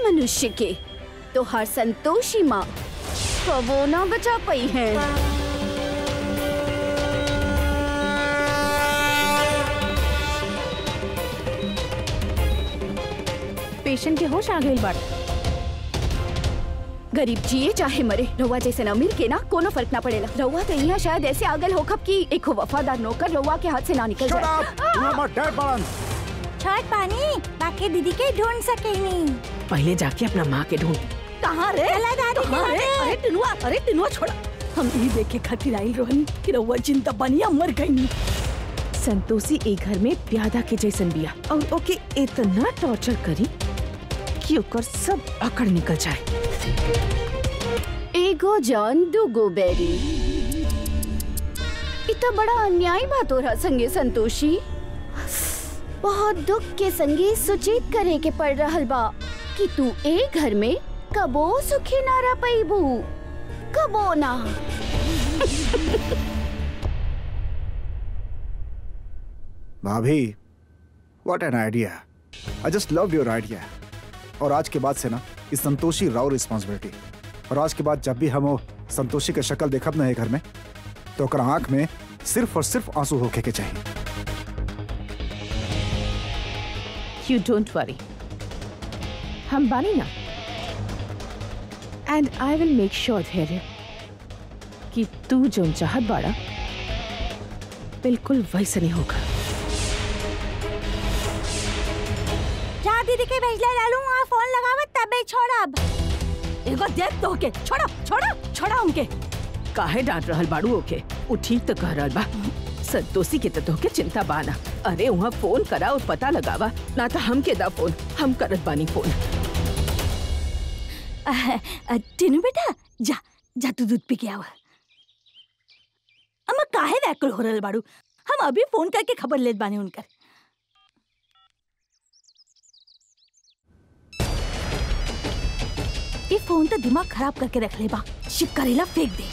मनुष्य के तो हर संतोषी माँ कबो ना बचा पाई है पेशेंट के होश आ गई बात गरीब जिए चाहे मरे रउआ जैसे अमीर के ना कोनो फर्क ना पड़ेला रउआ तो यहाँ शायद ऐसे आगल होखब कि एक वफादार नौकर रउआ के हाथ से ना निकल जाए छठ पानी बाकी दीदी के ढूंढ सके नहीं पहले जाके अपना माँ के ढूंढ कहाँ रे कहाँ रे अरे टिनुआ अरे टिनुआ छोड़ा हम यही देखे खातिर आई रोहनी कि रउआ चिंता बनिया मर गई संतोषी एक घर में प्यादा के जैसन बिया और ओके इतना टॉर्चर करी कि ओकर सब अकड़ निकल जाए एगो जान दूगो बेरी इतना बड़ा अन्याय बात हो रहा संगे संतोषी बहुत दुख के संगे सुचित करे के पड़ रहल बा कि तू ए घर में कबो सुखी ना रह पैबू कबो ना भाभी what an idea I just love your idea और आज के बाद से ना इस संतोषी राव रिस्पॉन्सिबिलिटी और आज के बाद जब भी हम वो संतोषी के शक्ल देखब ना ये घर में तो ओकर आंख में सिर्फ और सिर्फ आंसू होके के चाहिए यू डोंट वरी हम बानी ना and I will make sure Dhairya कि तू जो चाहत बाड़ा बिल्कुल वैसे नहीं होगा जा दीदी के भेजले लालू वहाँ फोन लगावत तबे छोड़ब एगो देख तो के छोड़ा छोड़ा छोड़ा उनके काहे डांट रहल बाड़ू ओके उ ठीक तो कह रहल बा संतोषी के तो के चिंता बाना अरे वहाँ फोन करा और पता लगावा ना तो हम के दा फोन हम करत बानी फोन अह, अ, टिनू बेटा जा जा तू दूध पी के आवा अम्मा काहे व्याकुल हो रहल बाड़ू हम अभी फोन करके खबर लेत बानी उनकर ये फोन तो दिमाग खराब करके रख ले बा शिप करेला फेंक दे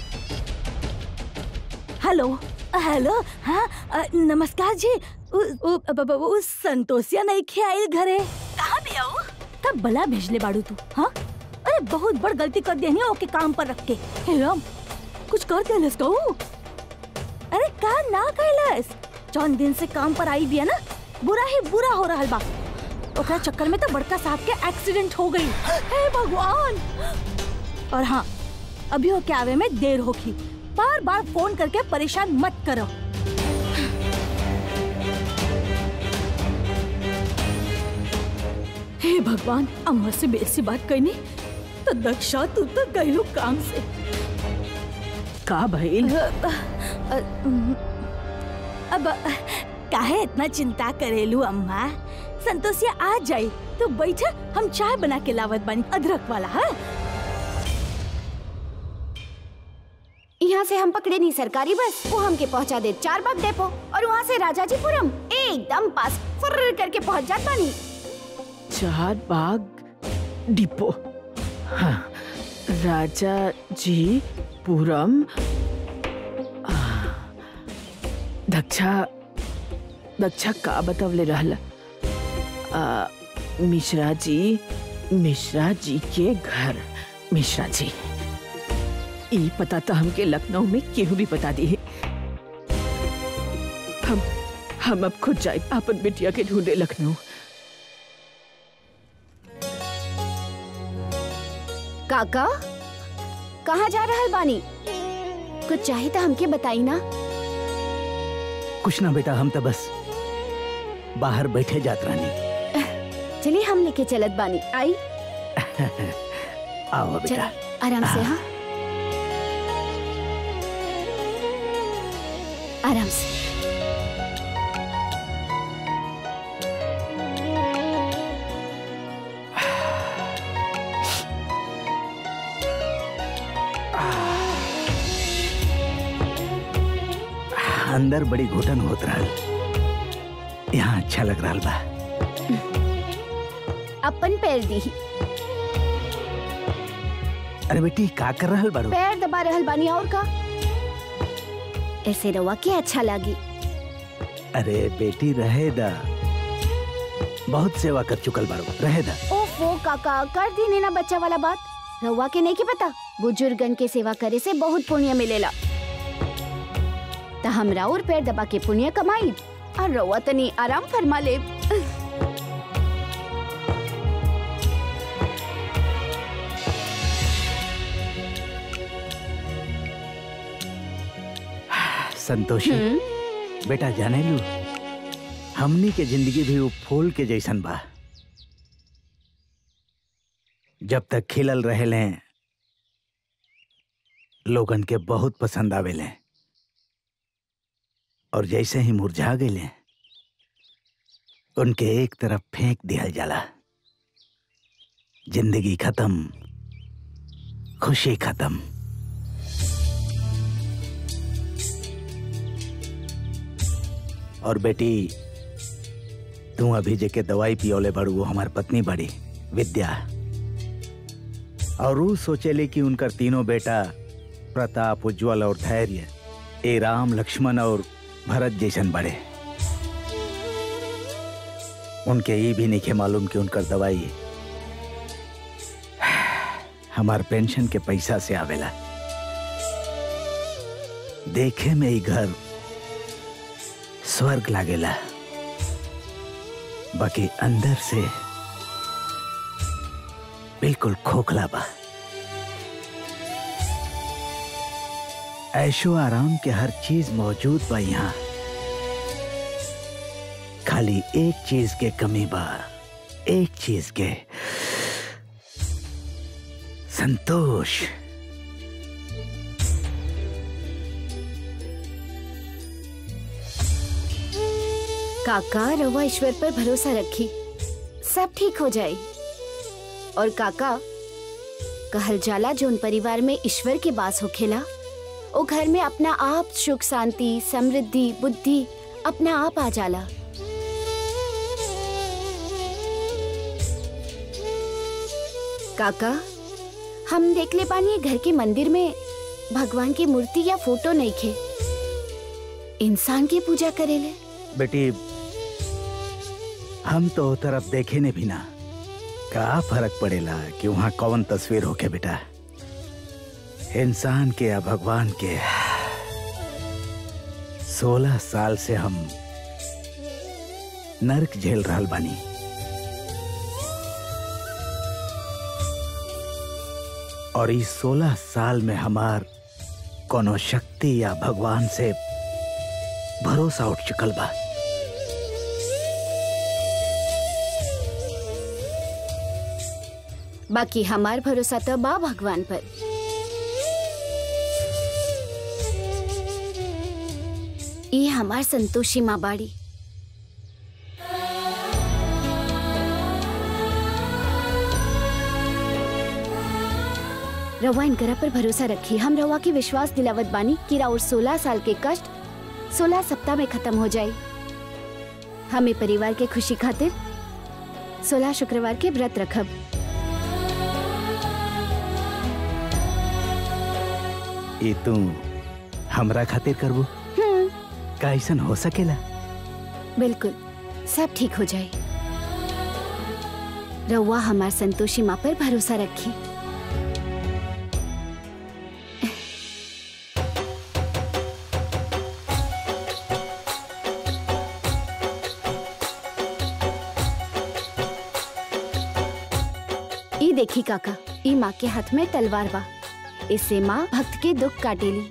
हेलो अ, हेलो हाँ अ, नमस्कार जी उ, उ, अब- अब- उ संतोषिया नहीं खे आइल घरे कहाँ भी आऊ तब बला भेजले बाड़ू तू हाँ अरे बहुत बड़ गलती कर दिया है ओके काम पर रख के हे राम कुछ कर देलस कहू अरे का ना कैलस जौन दिन से काम पर आई बिया ना बुरा ही बुरा हो रहल बा ओकरा चक्कर में तो बड़का साहब के एक्सीडेंट हो गई हे भगवान और हाँ अभी हो के आवे में देर होगी बार बार फोन करके परेशान मत करो हे भगवान अम्मा से बेसी बात करनी तो दक्षा तू तो गईलू काम से का भइल अब काहे इतना चिंता करेलू अम्मा संतोषिया आ जाई तो बैठा हम चाय बना के लावत बानी अदरक वाला है यहाँ से हम पकड़े नहीं सरकारी बस वो हमके पहुँचा दे चार बाग डेपो और वहाँ से राजाजीपुरम एकदम पास फुर्र करके पहुँच जात बानी चार बाग डिपो हाँ राजा जी पुरम आ, दक्षा दक्षा का बतवले रहल आ, मिश्रा जी मिश्रा जी के घर मिश्रा जी ई पता तो हमके लखनऊ में केहू भी बता दी है हम हम अब खुद जाए अपन बिटिया के ढूंढे लखनऊ काका कहाँ जा रहल बानी कुछ चाहिए तो हमके बताई ना कुछ ना बेटा हम तो बस बाहर बैठे जात रानी चलिए हम लेके चलत बानी आई आओ चलिए बेटा आराम से हाँ आराम से अंदर बड़ी घुटन होत रहल यहाँ अच्छा लग रहा बा अपन पैर दी अरे बेटी का कर रहल बाड़ू पैर दबा रहल बानी और का ऐसे रवा के अच्छा लगी अरे बेटी रहे दा बहुत सेवा कर चुकल बाड़ू रहे दा ओफ ओफो काका कर दी ना बच्चा वाला बात रउआ के नहीं की पता बुजुर्गन के सेवा करे से बहुत पुण्य मिलेला त हमरा और पैर दबा के पुण्य कमाई और रउआ तनी आराम फरमा ले संतोषी बेटा जाने लू हमनी के जिंदगी भी वो फूल के जैसन बा जब तक खिलल रहेले लोगन के बहुत पसंद आवेले और जैसे ही मुरझा गए उनके एक तरफ फेंक दिया जाला जिंदगी खत्म खुशी खत्म और बेटी तू अभी जे के दवाई पियोले बड़ू वो हमार पत्नी बड़ी विद्या और ऊ सोचेले कि उनकर तीनों बेटा प्रताप उज्जवल और धैर्य ए राम लक्ष्मण और भरत जैसन बड़े उनके ये भी नहीं के मालूम कि उनकर दवाई हमार पेंशन के पैसा से आवेला देखे में ही घर स्वर्ग लागेला बाकी अंदर से बिल्कुल खोखला बा ऐशो आराम के हर चीज मौजूद बा यहाँ खाली एक चीज के कमी बा एक चीज के संतोष काका रउआ ईश्वर पर भरोसा रखी सब ठीक हो जाए और काका कहल जाला जोन परिवार में ईश्वर के वास होखेला ओ घर में अपना आप सुख शांति समृद्धि बुद्धि अपना आप आ जाला काका हम देख ले पानी घर के मंदिर में भगवान की मूर्ति या फोटो नहीं खे इंसान की पूजा करेले बेटी हम तो ओ तरफ देखे ने भी ना का फर्क पड़ेला कि वहां कौन तस्वीर होके बेटा इंसान के या भगवान के सोलह साल से हम नरक झेल रहल बानी और इस सोलह साल में हमार कोनो शक्ति या भगवान से भरोसा उठ चुकल बा बाकी हमार भरोसा तो बा भगवान पर ये हमार संतोषी माँ बाड़ी रवा इनकरा पर भरोसा रखी हम रवा की विश्वास दिलावत बानी कि राउर सोलह साल के कष्ट सोलह सप्ताह में खत्म हो जाए हमें परिवार के खुशी खातिर सोलह शुक्रवार के व्रत रखब ये तू हमरा खातिर करबू का ऐसन हो सकेला बिल्कुल सब ठीक हो जाए रउआ हमार संतोषी माँ पर भरोसा रखी ई देखी काका ई माँ के हाथ में तलवार बा इससे माँ भक्त के दुख काटेली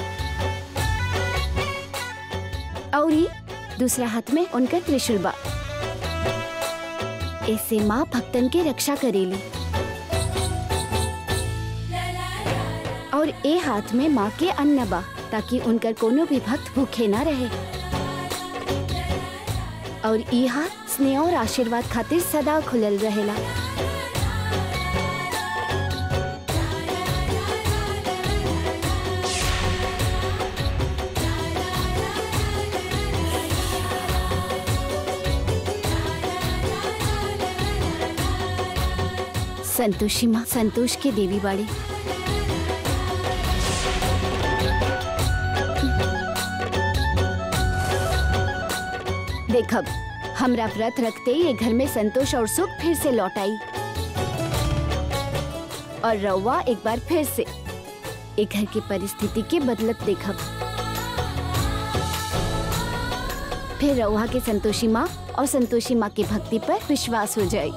और ई दूसरा हाथ में उनका त्रिशूल बा इससे माँ भक्तन के रक्षा करेली और ए हाथ में माँ के अन्न बा ताकि उनकर कोनो भी भक्त भूखे ना रहे और ई हाथ स्नेह और आशीर्वाद खातिर सदा खुलल रहेला संतोषी माँ संतोष के देवी बाड़ी देखब हमरा व्रत रखते ये घर में संतोष और सुख फिर से लौट आई और रउआ एक बार फिर से एक घर की परिस्थिति के बदलत देखब फिर रउआ के संतोषी माँ और संतोषी माँ की भक्ति पर विश्वास हो जाए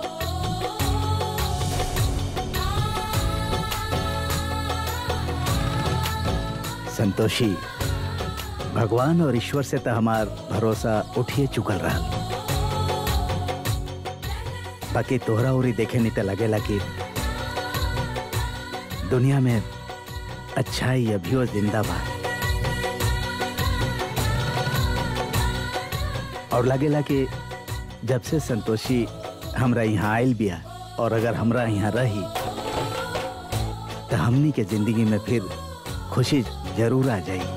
संतोषी भगवान और ईश्वर से तो हमार भरोसा उठिए चुकल रहा बाकी तोहरा उरी देखे नहीं तो लगेला कि दुनिया में अच्छाई अभियो जिंदा बा और लगेला कि जब से संतोषी हमरा यहाँ आयल बिया और अगर हमरा यहाँ रही तो हमनी के जिंदगी में फिर खुशी जरूर आ जाई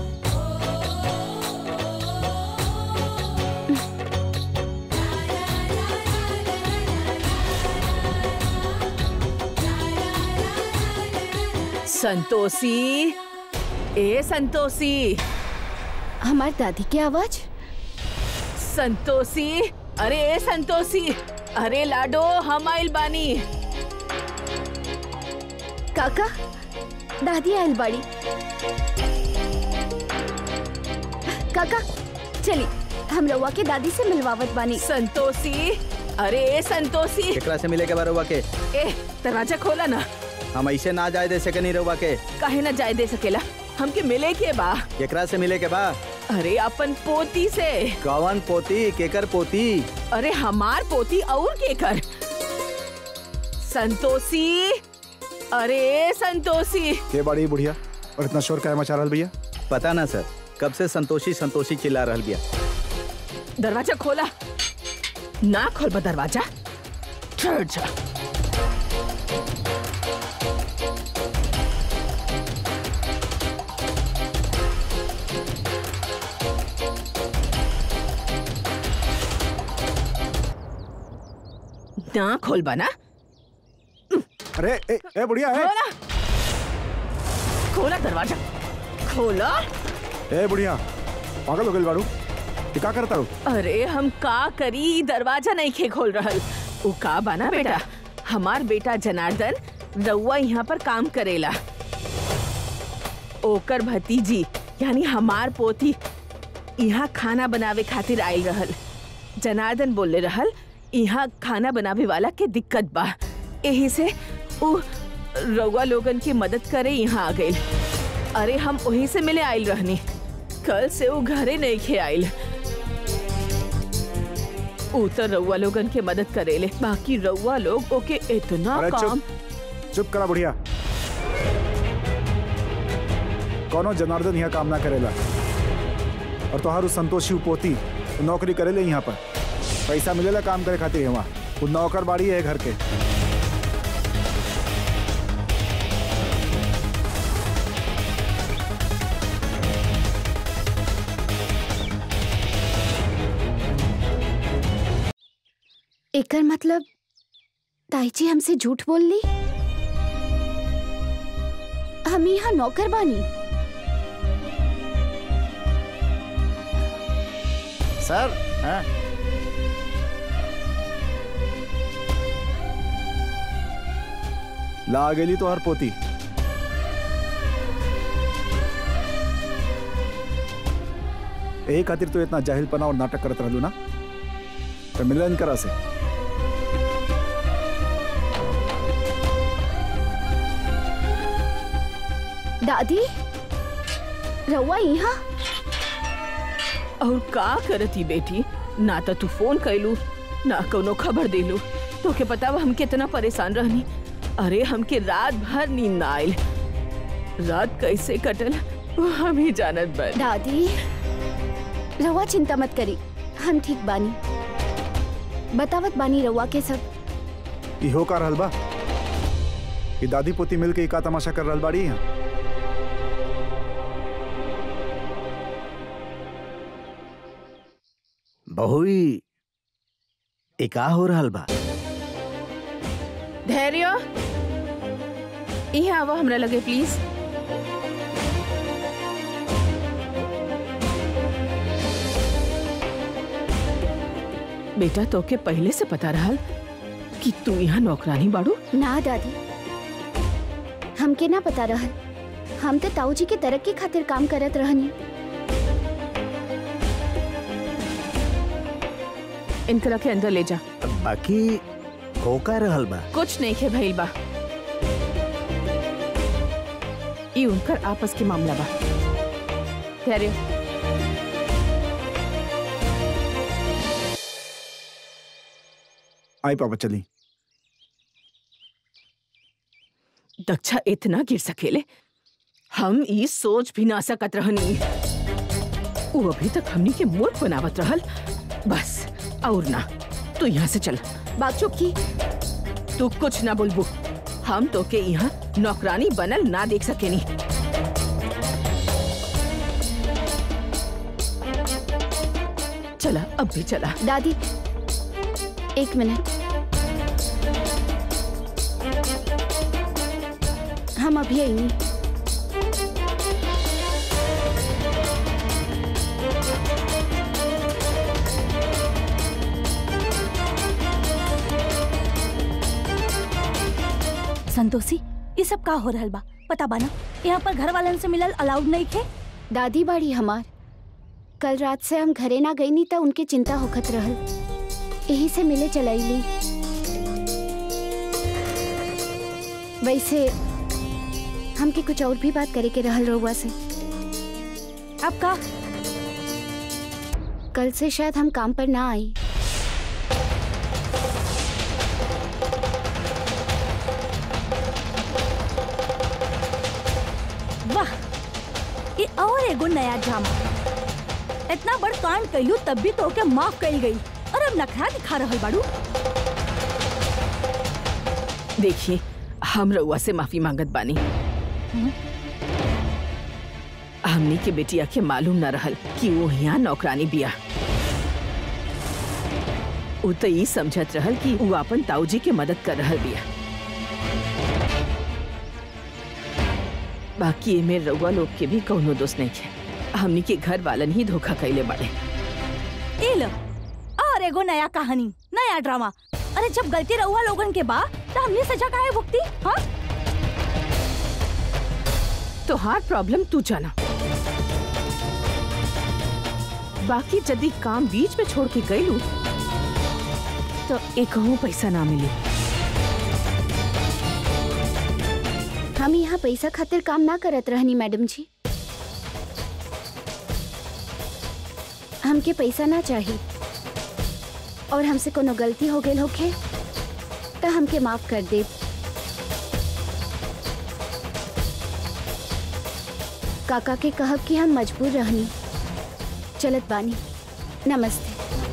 संतोषी ए संतोषी हमार दादी की आवाज संतोषी अरे ए संतोषी अरे लाडो हम आइल बानी काका दादी आयल बाड़ी काका चली हम रउआ के दादी से मिलवावत बानी संतोषी अरे ए संतोषी एकरा से मिले के बार के ए दरवाजा खोला ना हम ऐसे ना जाए दे सके नहीं रहुआ के काहे ना जाए दे सकेला हमके मिले के बा एकरा से मिले के बा अरे अपन पोती से कवन पोती केकर पोती अरे हमार पोती और के कर संतोषी अरे संतोषी के बड़ी बुढ़िया और इतना शोर क्या मचा रहा भैया पता ना सर कब से संतोषी संतोषी चिल्ला रहल बिया दरवाजा खोला ना खोल बा दरवाजा ठहर जा ना खोल बा ना अरे ए, ए बुढ़िया ए, खोला खोला दरवाजा खोला ए बुढ़िया पागल हो गई बाड़ू ये का करता रू अरे हम का करी दरवाजा नहीं खे खोल रहल उ का बना बेटा हमार बेटा जनार्दन रउआ यहाँ पर काम करेला ओकर भतीजी यानी हमार पोती यहाँ खाना बनावे खातिर आयल रहल जनार्दन बोले रहल यहाँ खाना बनावे वाला के दिक्कत बा यही से उ रउआ लोगन की मदद करे यहाँ आ गइल अरे हम वही से मिले आयल रहनी कल से वो घरे नहीं खे आयल ऊ तो रउआ लोगन के मदद करेले बाकी रउआ लोग ओके इतना अरे काम चुप चुप करा बुढ़िया कौनो जनार्दन यहाँ काम ना करेला और तोहारू संतोषी पोती नौकरी करेले यहाँ पर पैसा मिलेला काम करे खातिर वहाँ वो नौकर बाड़ी है घर के एकर मतलब ताई जी हमसे झूठ बोल ली हम यहाँ नौकर बानी सर हाँ ला गेली तो हर पोती यही खातिर तो इतना जाहिलपना और नाटक करत रहलू ना तो मिलन करा से दादी रउआ यहाँ और का करती बेटी ना तो तू फोन कैलू ना कोनो खबर देलू तो के पता बा हम कितना परेशान रहनी अरे हमके रात भर नींद ना आयल रात कैसे कटल वो हम ही जानत बन दादी रउआ चिंता मत करी हम ठीक बानी बतावत बानी रउआ के सब इहो का रहल बा कि दादी पोती मिल के ई का तमाशा कर रहल बाड़ी यहाँ बहुई ए का हो रहल बा धैर्य यहाँ आवा हमरा लगे प्लीज बेटा तोके पहले से पता रहल कि तू यहाँ नौकरानी बाड़ू ना दादी हमके ना पता रहल हम तो ताऊ जी के तरक्की खातिर काम करत रहनी इनकरा के अंदर ले जा बाकी हो का रहल बा कुछ नहीं खे भइल बा ई उनकर आपस के मामला बा धैर्य आई पापा चली दक्षा इतना गिर सकेले हम ई सोच भी ना सकत रहनी वो अभी तक हमनी के मूर्ख बनावत रहल बस और ना तू यहाँ से चल बात चुप की तू कुछ ना बोलबू हम तो के यहाँ नौकरानी बनल ना देख सकेनी चला अब भी चला दादी एक मिनट हम अभी आएंगे संतोषी ये सब का हो रहल बा पता बा ना यहाँ पर घर वालन से मिलल अलाउड नहीं थे दादी बाड़ी हमार कल रात से हम घरे ना गई नहीं तो उनके चिंता होखत रहल यही से मिले चलाईली वैसे हमके कुछ और भी बात करे के रहल रहुआ से अब का कल से शायद हम काम पर ना आई वाह ये और एगो नया ड्रामा इतना बड़ कांड कैलू तब भी तो के माफ कही गई और अब नखरा दिखा रहल बाड़ू देखिए हम रउआ से माफी मांगत बानी हमनी के बेटिया के मालूम न रहल कि वो यहाँ नौकरानी बिया उ तो ई समझत रहल कि वो अपन ताऊजी के मदद कर रहल बिया बाकी एमे रउआ लोग के भी कौनो दोष नहीं है हमनी के घर वालन ही धोखा कैले बाड़े ए लो और एगो नया कहानी नया ड्रामा अरे जब गलती रहुआ लोगन के बा तो हमने सजा काहे भुगती हाँ तो हार प्रॉब्लम तू जाना बाकी यदि काम बीच में छोड़ के गईलू तो एक पैसा ना मिली हम यहाँ पैसा खातिर काम ना करत रहनी मैडम जी हमके पैसा ना चाहिए और हमसे कोनो गलती हो गई होखे तो हमके माफ कर दे काका के कहब कि हम मजबूर रहनी चलत बानी नमस्ते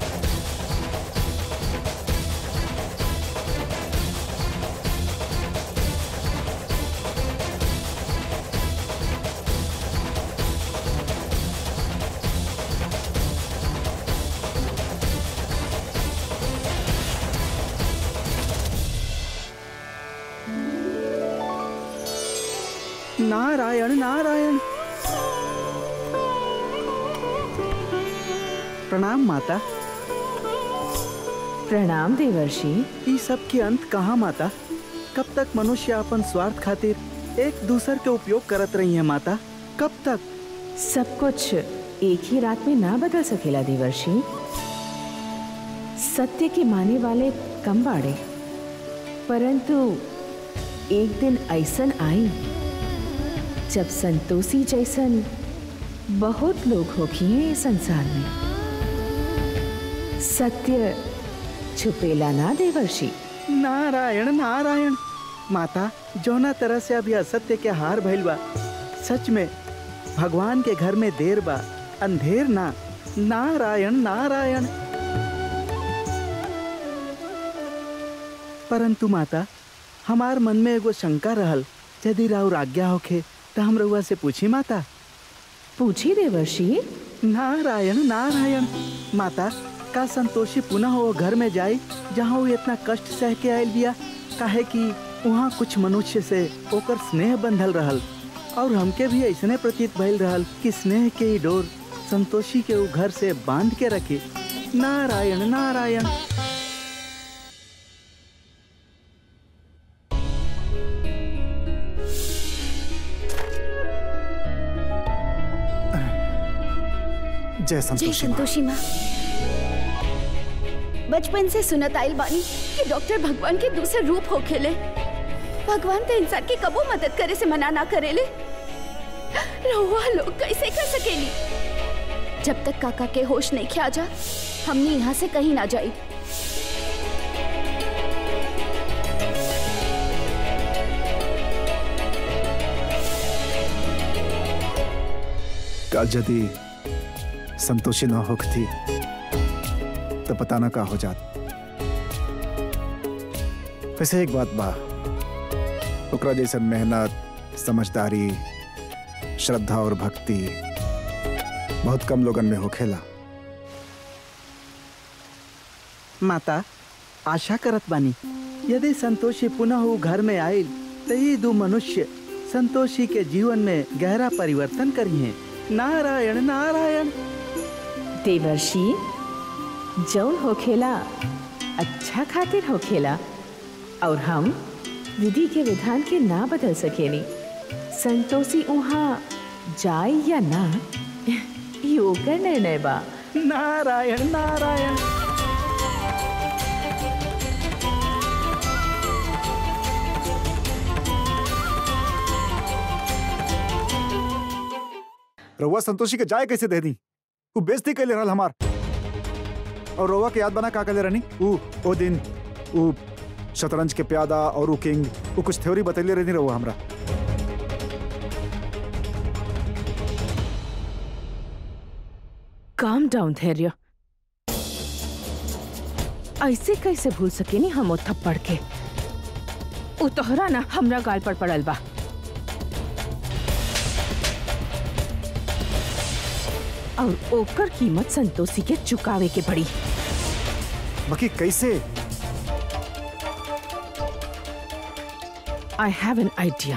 नारायण नारायण प्रणाम माता प्रणाम देवर्षि ई सब के अंत कहाँ माता कब तक मनुष्य अपन स्वार्थ खातिर एक दूसर के उपयोग करत रही है माता कब तक सब कुछ एक ही रात में ना बदल सकेला देवर्षि सत्य के माने वाले कम बाड़े परंतु एक दिन ऐसन आई जब संतोषी जैसन बहुत लोग होखिए इस संसार में सत्य छुपेला ना देवर्षि नारायण नारायण माता जौना तरह से अभी असत्य के हार भइल बा सच में भगवान के घर में देर बा अंधेर ना नारायण नारायण परंतु माता हमार मन में एगो शंका रहल यदि राउर आज्ञा होखे तो हम रउआ से पूछी माता पूछी देवर्षि नारायण नारायण माता का संतोषी पुनः वो घर में जाई जहाँ वो इतना कष्ट सह के आयल बिया काहे कि वहाँ कुछ मनुष्य से ओकर स्नेह बंधल रहल और हमके भी ऐसने प्रतीत भइल रहल कि स्नेह के ही डोर संतोषी के वो घर से बांध के रखे नारायण नारायण जय जय संतोषी माँ। संतोषी माँ बचपन से सुनत आइल बानी कि डॉक्टर भगवान के दूसरे रूप हो खेले भगवान तो इंसान की कबो मदद करे से मना ना करेले रहुआ लोग कैसे कर सकेली जब तक काका के होश नहीं खिया जा हमने यहाँ से कहीं ना जाई का यदि संतोषी न होती तो पता ना का हो जात वैसे एक बात बा ओकरा जैसन मेहनत समझदारी श्रद्धा और भक्ति बहुत कम लोगन में होखेला माता आशा करत बानी यदि संतोषी पुनः वो घर में आयल तो ये दो मनुष्य संतोषी के जीवन में गहरा परिवर्तन करिए नारायण नारायण देवर्षि जौन होखेला अच्छा खातिर होखेला और हम विधि के विधान के ना बदल सकेनी संतोषी उहाँ जाए या ना ये ओकर निर्णय बा नारायण नारायण रउआ संतोषी के जाए कैसे दे दी उ बेइज्जती कैले रहल हमार और रउआ के याद बना का कैले रहनी उ ओ दिन उ शतरंज के प्यादा और उ किंग उ कुछ थ्योरी बतैले रहनी रउआ हमरा काम डाउन धैर्य ऐसे कैसे भूल सकेनी हम ओ थप्पड़ के उ तोहरा ना हमरा गाल पर पड़ल बा और ओकर कीमत संतोषी के चुकावे के पड़ी बाकी कैसे आई हैव एन आइडिया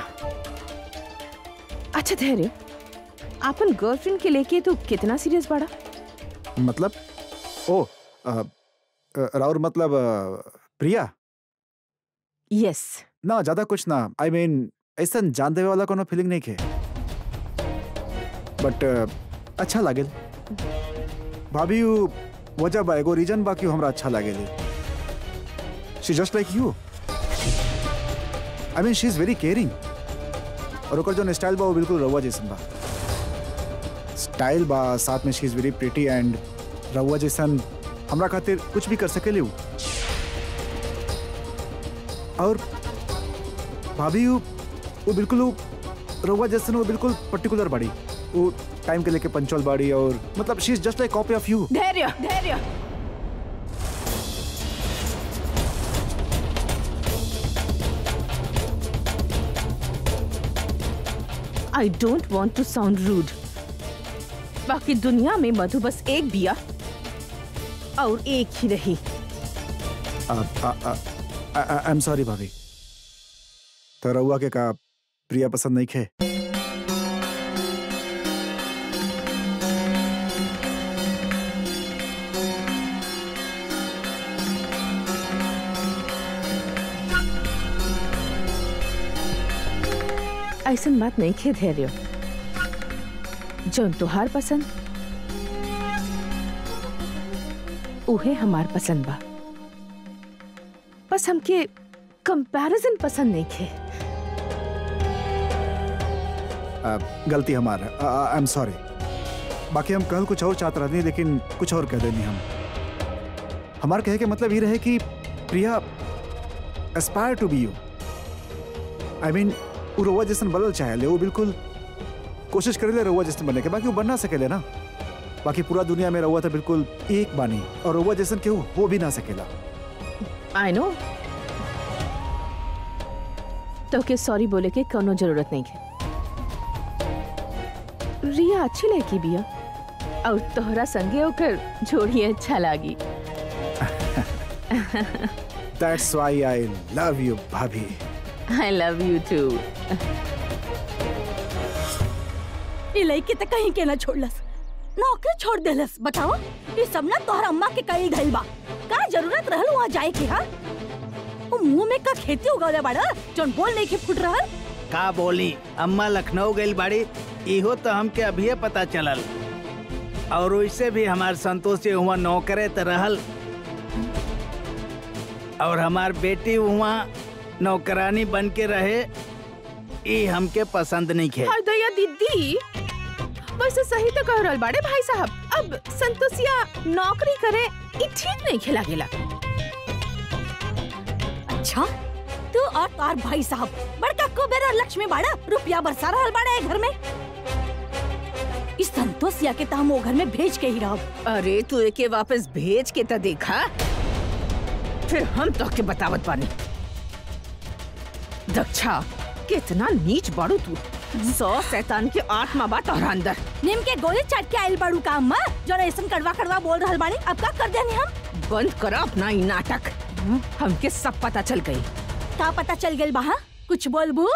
अच्छा धैर्य आपन गर्लफ्रेंड के लेके तू कितना सीरियस बाड़ा मतलब ओ अ, अ, राउर मतलब अ, प्रिया यस ना ज्यादा कुछ ना आई मीन ऐसा जान देवे वाला कोनो फीलिंग नहीं खे बट अच्छा लागेल भाभी उ वजह बा एगो रीजन बा कि हमरा अच्छा लागेली she just like you I mean she is very caring और ओकर जो स्टाइल बा वो बिल्कुल रउआ जैसन बा स्टाइल बा साथ में she is very pretty and रउआ जैसन हमरा खातिर कुछ भी कर सकेली उ और भाभी वो वो बिल्कुल वो रउआ जैसन वो बिल्कुल पर्टिकुलर बाड़ी वो टाइम के लेके पंचुअल बाड़ी और मतलब she is just like copy of you Dhairya Dhairya I don't want to sound rude बाकी दुनिया में मधु बस एक बिया और एक ही रही आई एम सॉरी भाभी तो रउआ के का प्रिया पसंद नहीं खे ऐसन बात नहीं खे धैर्य जौन तुहार पसंद उहे हमार पसंद बा बस हमके कंपैरिजन पसंद नहीं खे आ, गलती हमारा आई एम सॉरी बाकी हम कल कुछ और चाहते रहते लेकिन कुछ और कह देनी हम हमारे कहे के मतलब ये रहे कि Priya aspire to be you I mean वो रउआ जैसन बदल चाहे ले वो बिल्कुल कोशिश करे ले रउआ जैसन बनने के बाकी वो बन ना सकेले ना बाकी पूरा दुनिया में रउआ तो बिल्कुल एक बानी और रउआ जैसन केहू हो भी ना सकेला आई नो तो के सॉरी बोले के कोनो जरूरत नहीं है रिया अच्छी लड़की बिया और तोहरा संगे होकर जोड़ी अच्छा लागी that's why I love you भाभी आई लव यू टू ई लड़की तो कहीं के ना छोड़लस नौकरी छोड़ देलस बताओ ये सब ना तोहर अम्मा के कही गइल बा का जरूरत रहल वहाँ जाए के हा वो मुंह में का खेती उगावले बाड़ा जोन बोल नहीं के फुट रहल का बोली अम्मा लखनऊ गई बाड़ी इहो तो हमके अभी पता चलल और वैसे भी हमार संतोष जी हुआ नौकरे त रहल और हमार बेटी हुआ नौकरानी बन के रहे ई हमके पसंद नहीं खे हर दैया दीदी वैसे सही तो कह रहल बाड़े भाई साहब अब संतोषिया नौकरी करे ई ठीक नहीं खेला गेला अच्छा तू और तार भाई साहब बड़का कुबेर और लक्ष्मी बाड़ा रुपया बरसा रहल बाड़ा ए घर में इस संतोषिया के तो हम वो घर में भेज के ही रहब अरे तू एके वापस भेज के त देखा फिर हम तो के बतावत बानी दक्षा कितना नीच बाड़ू तू सौ शैतान के आत्मा बा तोहरा अंदर नीम के गोली चाट के आइल बाड़ू का अम्मा जो ऐसन कड़वा कड़वा बोल रहल बाड़ी अब का कर देनी हम बंद करा अपना ई नाटक हमके सब पता चल गई का पता चल गइल बहा कुछ बोलबू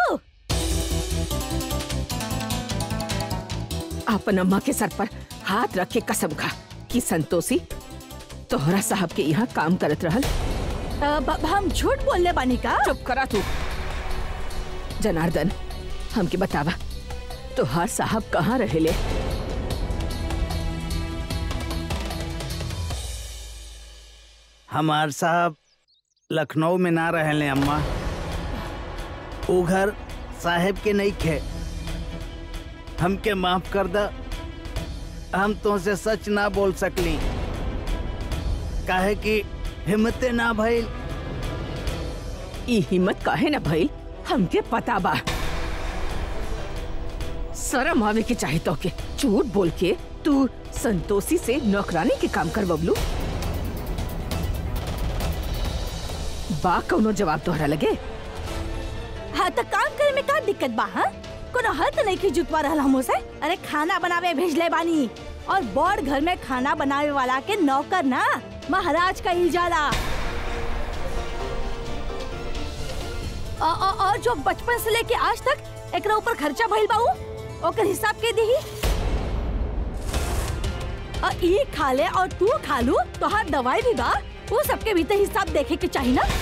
अपन अम्मा के सर पर हाथ रख के कसम खा कि संतोषी तोहरा साहब के यहाँ काम करत रहल अब हम झूठ बोलने बानी का चुप करा तू जनार्दन हमके बतावा तोहार साहब कहाँ रहेले हमार साहब लखनऊ में ना रहले अम्मा वो घर साहेब के नहीं खे हमके माफ कर दा हम तुमसे सच ना बोल सकली काहे कि हिम्मते ना भइल ई हिम्मत काहे न भइल हमके पता बा शरम आवे के चाहे तो के झूठ बोल के तू संतोषी से नौकरानी के काम करवलू बा कौनो जवाब तोहरा लगे हाँ तो काम करे में का दिक्कत बा हाँ कोनो हद नहीं की जुतवा रहल हमो से अरे खाना बनावे भेजले बानी और बड़ घर में खाना बनावे वाला के नौकर ना महाराज का इल्जाला औ- औ- और जो बचपन से लेके आज तक एकरा ऊपर खर्चा भइल बाऊ ओकर हिसाब के दही और ई खा ले और तू खा लू तो हर दवाई भी बा वो सबके भी तो हिसाब देखे के चाहिए ना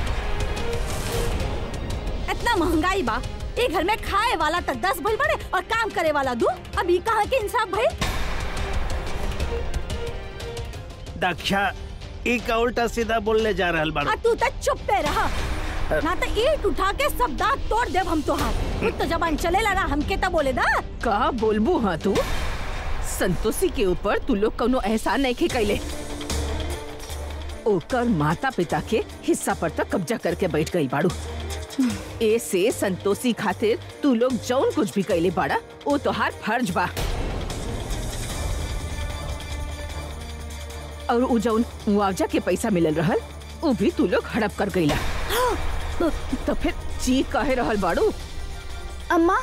इतना महंगाई बा ये घर में खाए वाला तो दस भइल बड़े और काम करे वाला दू अब ई कहाँ के इंसाफ भइल दक्षा ई का उल्टा सीधा बोलने जा रहल बाड़ू आ तू तो चुप पे रहा ना तो ईट उठा के सब दांत तोड़ देव हम तोहार खुद तो जबान चलेला ना हमके तो बोले दा का बोलबू हाँ तू संतोषी के ऊपर तू लोग कौनो एहसान नहीं के कैले ओकर माता पिता के हिस्सा पर तक कब्जा करके बैठ गई बाड़ू ए से संतोषी खातिर तू लोग जौन कुछ भी कैले बाड़ा वो तोहार फर्ज बा और उ जौन मुआवजा के पैसा मिलल रहल उ भी तू लोग हड़प कर गईला तो फिर चीख कहे रहल बाड़ू अम्मा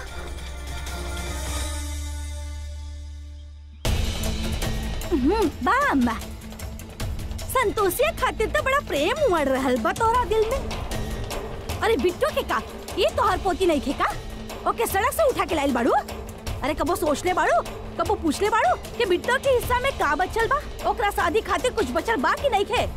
हम्म, बा अम्मा संतोषिया खातिर तो बड़ा प्रेम उमड़ रहल बा तोहरा दिल में अरे बिट्टू के का ये तोहर पोती नहीं खे का ओके सड़क से उठा के लाइल बाड़ू अरे कबो सोच ले बाड़ू कबो पूछ ले बाड़ू कि बिट्टू के हिस्सा में का बचल बा ओकरा शादी खातिर कुछ बचल बा कि नहीं खे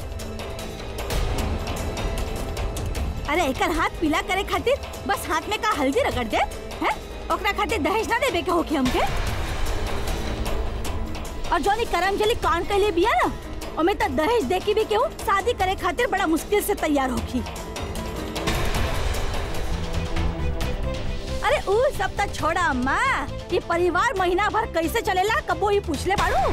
अरे एकर हाथ पीला करे खातिर बस हाथ में का हल्दी रगड़ दे हैं ओकरा खातिर दहेज ना देवे के होखे हमके और जोनी करमजली कान कैले बिया ना ओमे त दहेज देखी भी केहू शादी करे खातिर बड़ा मुश्किल से तैयार होखी अरे ऊ सब त छोड़ा अम्मा ये परिवार महीना भर कैसे चलेला कबो ही पूछ ले बाड़ू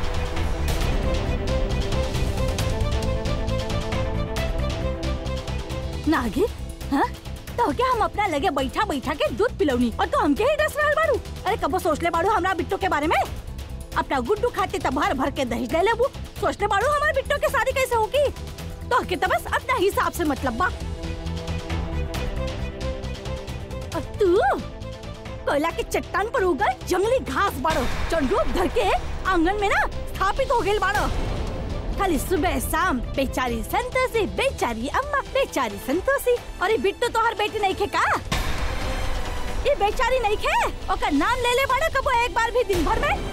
नागिन हाँ तो क्या हम अपना लगे बैठा बैठा के दूध पिलौनी और तो हमके ही डस रहल बाड़ू अरे कबो सोच ले बाड़ू हमरा बिट्टू के बारे में अपना गुड्डू खाते तब भर भर के दहेज ले लेबू सोच ले बाड़ू हमारे बिट्टू के शादी कैसे होगी तो के तो बस अपना हिसाब से मतलब बा और तू कोयला के चट्टान पर उगल जंगली घास बाड़ो जो रूप धर के आंगन में ना स्थापित हो गेल बाड़ो खाली सुबह शाम बेचारी संतोषी बेचारी अम्मा बेचारी संतोषी और ये बिट्टू तो हर बेटी नहीं खे का ये बेचारी नहीं खे ओकर नाम ले ले बाड़ो कबो एक बार भी दिन भर में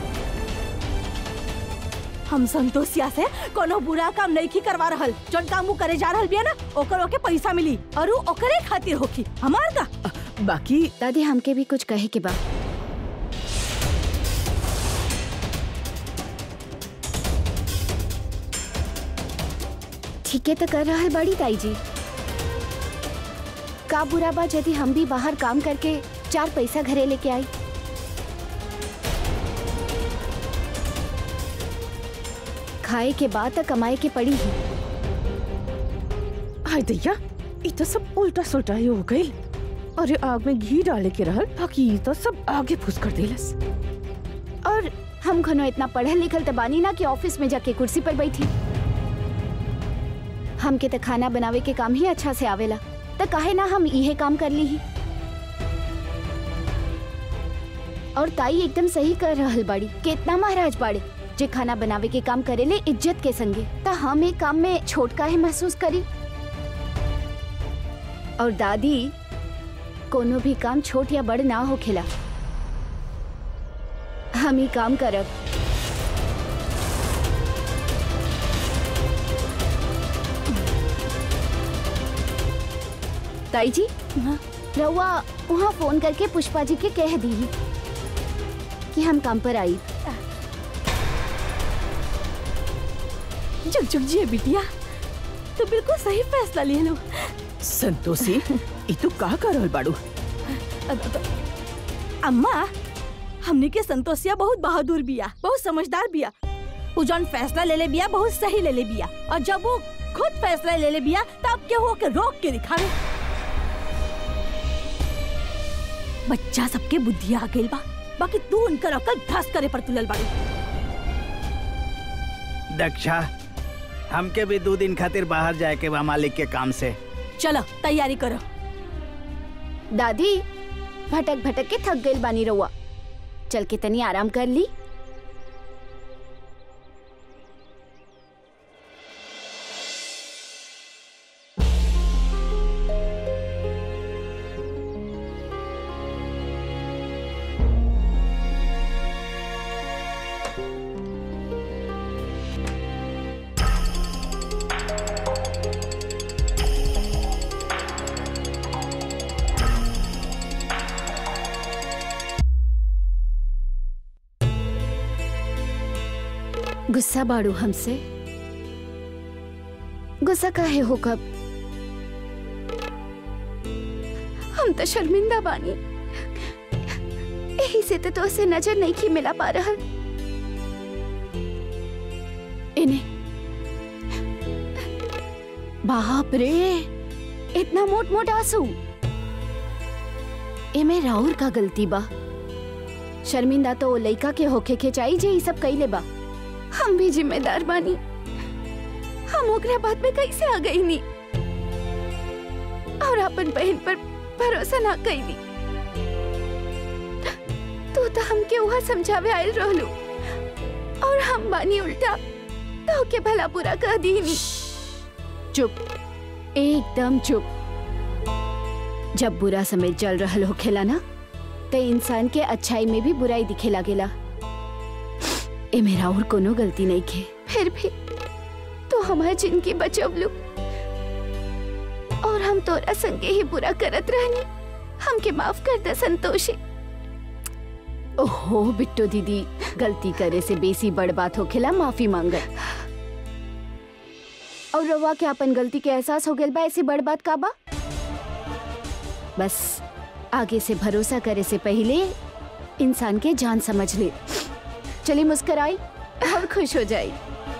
हम संतोषिया से कोनो बुरा काम नहीं की करवा रहल जोन काम वो करे जा रहल बिया ना ओकर ओके पैसा मिली और उ ओकरे खातिर होखी हमार का बाकी दादी हमके भी कुछ कहे के बा ठीके तो कर रहल बड़ी ताई जी का बुरा बा यदि हम भी बाहर काम करके चार पैसा घरे लेके आई खाए के बाद तो कमाए के पड़ी ही हाय दैया ई तो सब उल्टा सुल्टा ही हो गई अरे आग में घी डाले के रहल बाकी ई तो सब आगे फुस कर देलस और हम घनो इतना पढ़ल लिखल तो बानी ना कि ऑफिस में जाके कुर्सी पर बैठी हमके तो खाना बनावे के काम ही अच्छा से आवेला तो काहे ना हम इहे काम कर ली ही और ताई एकदम सही कर रहल बाड़ी कितना महाराज बाड़े जे खाना बनावे के काम करेले इज्जत के संगे तो हम एक काम में छोट काहे महसूस करी और दादी कोनो भी काम छोट या बड़ ना होखेला हम ही काम करब ताई जी हाँ? रउआ वहाँ फोन करके पुष्पा जी के कह दी कि हम काम पर आई जुग जुग जी बिटिया तो बिल्कुल सही फैसला लिए लो संतोषी ई तू का कर रहल बाड़ू अब- अब- अम्मा हमने के संतोषिया बहुत बहादुर बिया बहुत समझदार बिया उ जौन फैसला ले ले बिया बहुत सही ले ले बिया और जब वो खुद फैसला ले ले बिया तब के हो के रोक के दिखावे बच्चा सबके बुद्धि आ गइल बा बाकी तू उनकर अकल भ्रष्ट करे पर तुलल बाड़ी दक्षा हमके भी दो दिन खातिर बाहर जाए के बा मालिक के काम से चलो तैयारी करो दादी भटक भटक के थक गई बानी रउआ चल के तनी आराम कर ली गुस्सा बाड़ू हमसे गुस्सा काहे हो कब हम तो शर्मिंदा बानी यही से तो तोसे नजर नहीं की मिला पा रहल इन्हें बाप रे इतना मोट मोट आंसू एमे राहुल का गलती बा शर्मिंदा तो ओ लइका के होखे के चाहिए जे ई सब कइले बा हम भी जिम्मेदार बानी हम ओकरा बात में कैसे आ गई नी और अपन बहन पर भरोसा ना कैली तू तो हमके वहाँ समझावे आयल रहलू और हम बानी उल्टा तो के भला बुरा कह दी नी चुप एकदम चुप जब बुरा समय चल रहल होखेला ना तो इंसान के अच्छाई में भी बुराई दिखे लागेला ए मेरा और कोनो गलती नहीं के फिर भी तो हमारी जिंदगी बचवलू और हम तोरा संगे ही बुरा करत रहनी हमके माफ कर दे संतोषी ओहो बिट्टो दीदी गलती करे से बेसी बड़ बात होखेला माफी मांगत और रवा के अपन गलती के एहसास हो गेल बा ऐसी बड़ बात का बा बस आगे से भरोसा करे से पहले इंसान के जान समझ ले चली मुस्कुराई और खुश हो जाई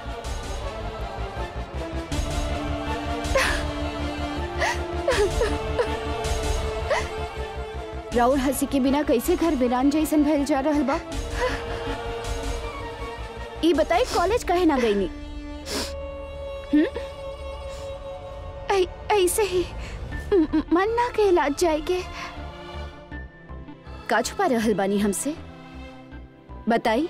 राउर हंसी के बिना कैसे घर वीरान जैसन भइल जा रहल बा ई बताई कॉलेज काहे ना गईनी हम्म ऐ- ऐसे ही म- म- मन ना कहलात जाएगे का छुपा रहल बानी हमसे बताई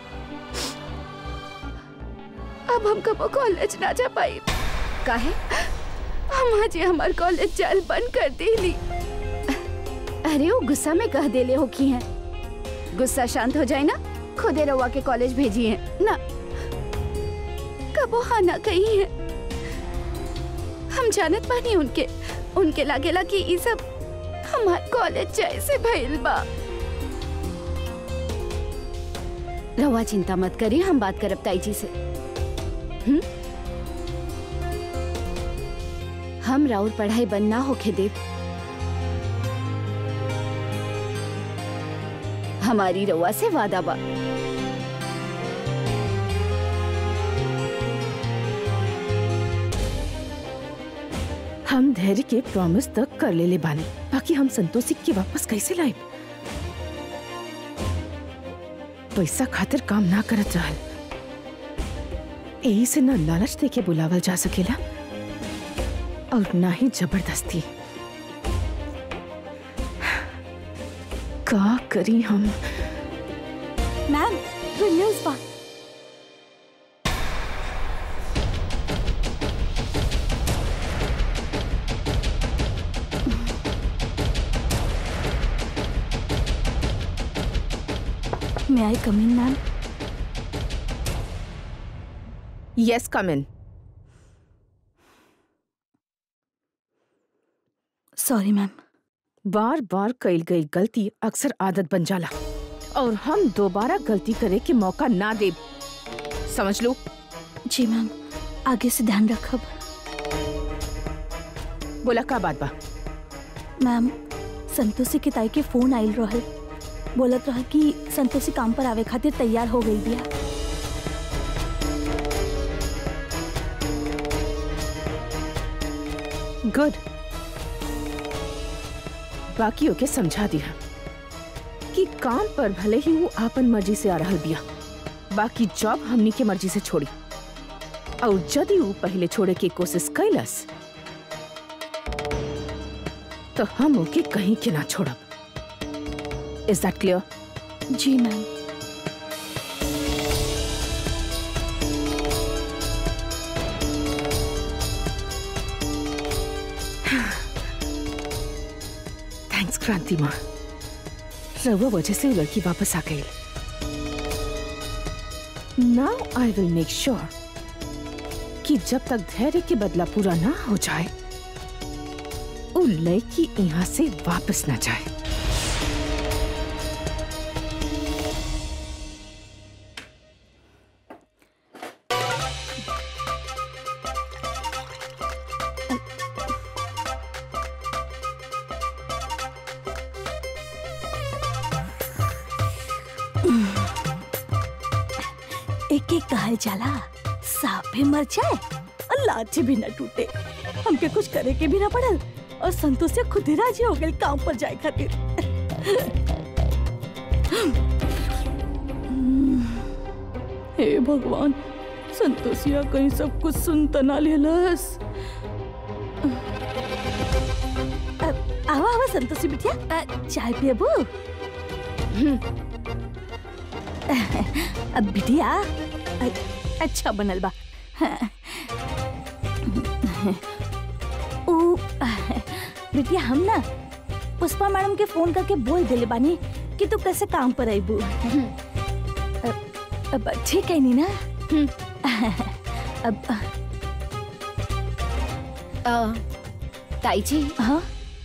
अब हम कबो कॉलेज ना जा पाई काहे हम आज हमार कॉलेज जाल बंद कर देली अरे वो गुस्सा में कह देले हो की हैं गुस्सा शांत हो जाए ना खुदे रवा के कॉलेज भेजी है ना कबो हाँ ना कही है हम जानत बानी उनके उनके लागेला कि ई सब हमार कॉलेज जैसे भइल बा रवा चिंता मत करिए हम बात करब ताई जी से हम्म हम राउर पढ़ाई बंद ना होके दे हमारी रउआ से वादा बा हम धैर्य के प्रॉमिस तक कर ले ले बानी बाकी हम संतोषी के वापस कैसे लाए पैसा खातिर काम ना करत रहल यही से न लालच दे के बुलावल जा सकेला और ना ही जबरदस्ती का करी हम मैम गुड न्यूज बा मैं I come in ma'am yes come in sorry ma'am बार बार कईल गई गलती अक्सर आदत बन जाला और हम दोबारा गलती करे के मौका ना दे समझ लो जी मैम आगे से ध्यान रखब बोला का बात बा मैम संतोषी के ताई के फोन आइल रहल बोलत रहा कि संतोषी काम पर आवे खातिर तैयार हो गई बिया गुड बाकी ओके समझा दिया कि काम पर भले ही वो आपन मर्जी से आ रहल बिया बाकी जॉब हमनी के मर्जी से छोड़ी और यदि वो पहले छोड़े की कोशिश कैलस तो हम ओके कहीं के ना छोड़ब इज दैट क्लियर जी मैम थैंक्स क्रांति माँ रवा वजह से वो लड़की वापस आ गई now I will make sure कि जब तक धैर्य के बदला पूरा ना हो जाए वो लड़की यहाँ से वापस ना जाए एक एक कहल जाला सांप भी मर जाए और लाठी भी न टूटे हमके कुछ करे के भी ना पड़ल और संतोष से खुद ही राजी हो गए काम पर जाए खातिर हे भगवान संतोषिया कहीं सब कुछ सुन त ना लेलस अ- आवा आवा संतोषी बिटिया अ, चाय पियबू अब बिटिया अ- अच्छा बनल बा ऊ बिटिया हम ना पुष्पा मैडम के फोन करके बोल देले बानी कि तू कैसे काम पर आईबू अब ठीक है नी ना अब अ, ताई जी हाँ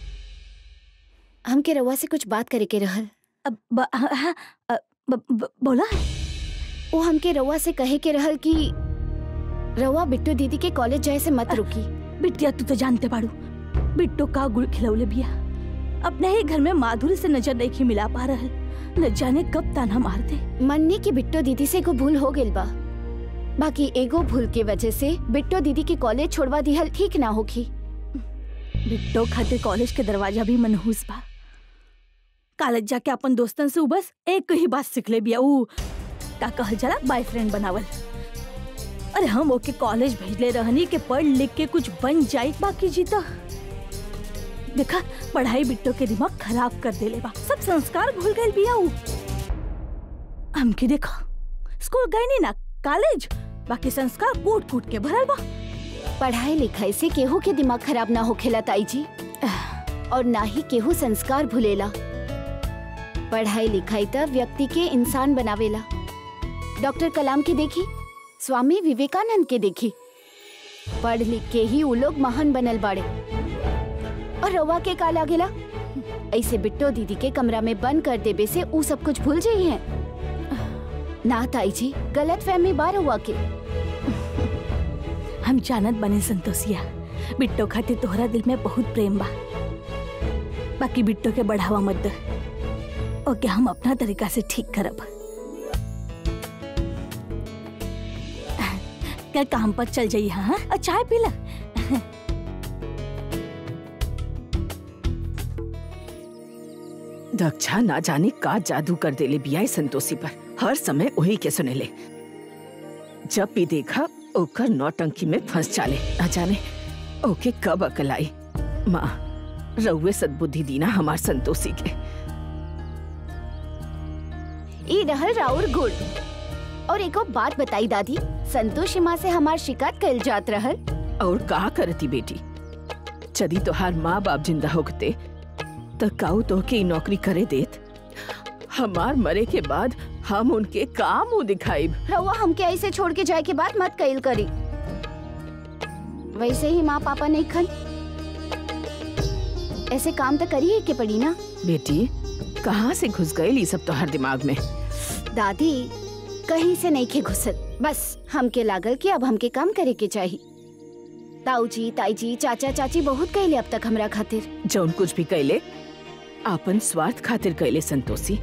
हमके रउआ से कुछ बात करे के रहल अब ब- हाँ, हाँ, अ, ब- ब- बोला वो हमके रउआ से कहे के रहल कि रउआ बिट्टू दीदी के कॉलेज जाए से मत रुकी बिटिया तू तो जानते बाड़ू बिट्टो का गुड़ खिलौले बिया अपने ही घर में माधुरी से नजर नहीं मिला पा रहल न जाने कब ताना मार दे मन्नी की बिट्टो दीदी से को भूल हो गइल बा बाकी एगो भूल के वजह से बिट्टो दीदी के कॉलेज छोड़वा दिहल ठीक ना होखी बिट्टो खातिर कॉलेज के दरवाजा भी मनहूस बा कॉलेज जाके अपन दोस्तन से उ बस एक ही बात सीख ले बिया ऊ का कहल जाला बॉयफ्रेंड बनावल अरे हम ओके कॉलेज भेजले रहनी के पढ़ लिख के कुछ बन जाए बाकी जीता देखा पढ़ाई बिट्टो के दिमाग खराब कर देले बा सब संस्कार भूल गए बिया ऊ हमके देखा स्कूल गए नहीं ना कॉलेज बाकी संस्कार कूट कूट के भरल बा पढ़ाई लिखाई से केहू के दिमाग खराब ना होखेला ताई जी और ना ही केहू संस्कार भूलेला पढ़ाई लिखाई त व्यक्ति के इंसान बनावेला डॉक्टर कलाम के देखी स्वामी विवेकानंद के देखी पढ़ लिख के ही उ लोग महान बनल बाड़े और रवा के का लागेला ऐसे बिट्टो दीदी के कमरा में बंद कर देबे से उ सब कुछ भूल जाई है ना ताई जी गलत फहमी बार हुआ के हम जानत बने संतोषिया बिट्टो खातिर तोहरा दिल में बहुत प्रेम बा बाकी बिट्टो के बढ़ावा मत दे ओके हम अपना तरीका से ठीक करब कल काम पर चल जाइए हाँ और चाय पी ला दक्षा ना जाने का जादू कर देले बिया इस संतोषी पर हर समय वही के सुनेले जब भी देखा ओकर नौटंकी में फंस चाले ना जाने ओके कब अकल आई माँ रउए सद्बुद्धि दीना हमार संतोषी के ई रहल राउर गुड़ और एको बात बताई दादी संतोषी माँ से हमार शिकायत कल जात रहल और का करती बेटी यदि तोहार माँ बाप जिंदा होते त काऊ तोहके ई नौकरी करे देत हमार मरे के बाद हम उनके का मुंह दिखाइब रउआ हमके ऐसे छोड़ के जाए के बाद मत कइल करी वैसे ही माँ पापा नहीं खन ऐसे काम तो करी है के पड़ी ना बेटी कहाँ से घुस गए ई सब तोहर दिमाग में दादी कहीं से नहीं खे घुसत बस हमके लागल कि अब हमके काम करे के चाहिए ताऊ जी ताई जी चाचा चाची बहुत कहले अब तक हमरा खातिर जौन कुछ भी कैले आपन स्वार्थ खातिर कैले संतोषी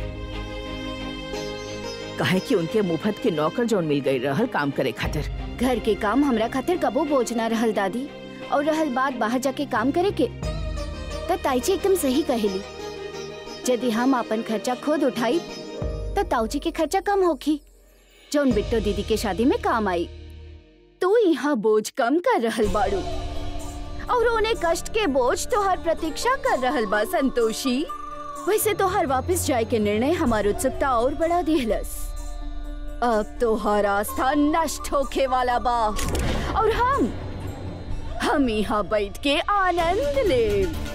काहे कि उनके मुफत के नौकर जौन मिल गई रहल काम करे खातिर घर के काम हमरा खातिर कबो बोझ ना रहल दादी और रहल बात बाहर जाके काम करे के त ताईजी एकदम सही कहेली यदि हम अपन खर्चा खुद उठाई तो ताऊजी के खर्चा कम होखी जौन बिट्टो दीदी के शादी में काम आई तू यहाँ बोझ कम कर रहल बाड़ू और उन्हें कष्ट के बोझ तोहर प्रतीक्षा कर रहल बा संतोषी वैसे तोहर वापस जाए के निर्णय हमार उत्सुकता और बढ़ा दिहलस अब तोहर आस्था नष्ट होखे वाला बा और हम हम यहाँ बैठ के आनंद लेब